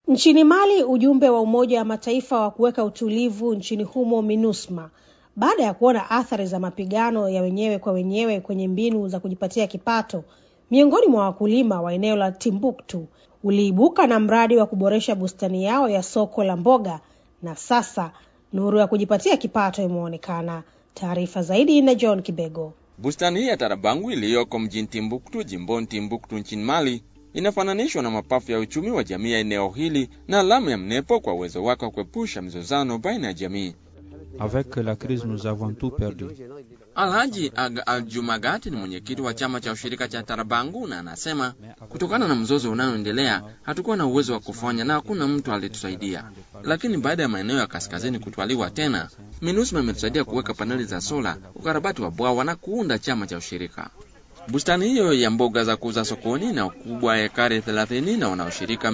Nchini Mali, ujumbe wa Umoja wa Mataifa wa kuweka utulivu nchini humo MINUSMA, baada ya kuona athari za mapigano ya wenyewe kwa wenyewe kwenye mbinu za kujipatia kipato miongoni mwa wakulima wa eneo la Timbuktu, uliibuka na mradi wa kuboresha bustani yao ya soko la mboga, na sasa nuru ya kujipatia kipato imeonekana. Taarifa zaidi na John Kibego. Bustani hii ya Tarabangu iliyoko mjini Timbuktu, jimboni Timbuktu nchini Mali, inafananishwa na mapafu ya uchumi wa jamii ya eneo hili na alama ya mnepo kwa uwezo wake wa kuepusha mzozano baina ya jamii. Avec la crise nous avons tout perdu. Alhaji Ag Aljumagati ni mwenyekiti wa chama cha ushirika cha Tarabangu na anasema kutokana na mzozo unaoendelea hatukuwa na uwezo wa kufanya na hakuna mtu alitusaidia, lakini baada ya maeneo ya kaskazini kutwaliwa tena, MINUSMA imetusaidia kuweka paneli za sola, ukarabati wa bwawa na kuunda chama cha ushirika. Bustani hiyo ya mboga za kuuza sokoni na ukubwa ya ekari 30 na wanaoshirika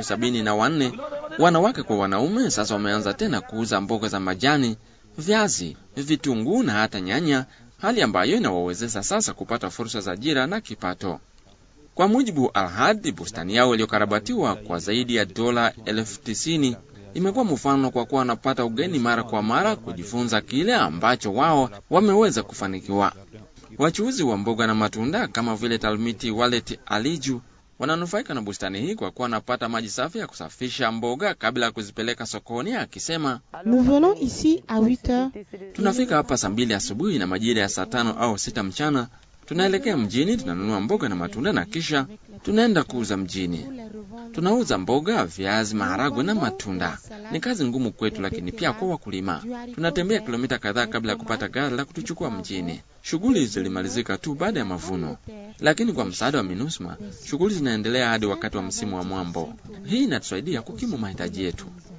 374 wanawake kwa wanaume, sasa wameanza tena kuuza mboga za majani, viazi, vitunguu na hata nyanya, hali ambayo inawawezesha sasa kupata fursa za ajira na kipato. Kwa mujibu Alhadi, bustani yao iliyokarabatiwa kwa zaidi ya dola elfu tisini imekuwa mfano kwa kuwa wanapata ugeni mara kwa mara kujifunza kile ambacho wao wameweza kufanikiwa. Wachuuzi wa mboga na matunda kama vile Talmiti Walet Aliju wananufaika na bustani hii kwa kuwa wanapata maji safi ya kusafisha mboga kabla ya kuzipeleka sokoni, akisema Nous venons ici à 8 heures. tunafika hapa saa mbili asubuhi na majira ya saa tano au sita mchana tunaelekea mjini, tunanunua mboga na matunda na kisha tunaenda kuuza mjini. Tunauza mboga, viazi, maharagwe na matunda. Ni kazi ngumu kwetu, lakini pia kwa wakulima. Tunatembea kilomita kadhaa kabla ya kupata gari la kutuchukua mjini. Shughuli zilimalizika tu baada ya mavuno, lakini kwa msaada wa MINUSMA shughuli zinaendelea hadi wakati wa msimu wa mwambo. Hii inatusaidia kukimu mahitaji yetu.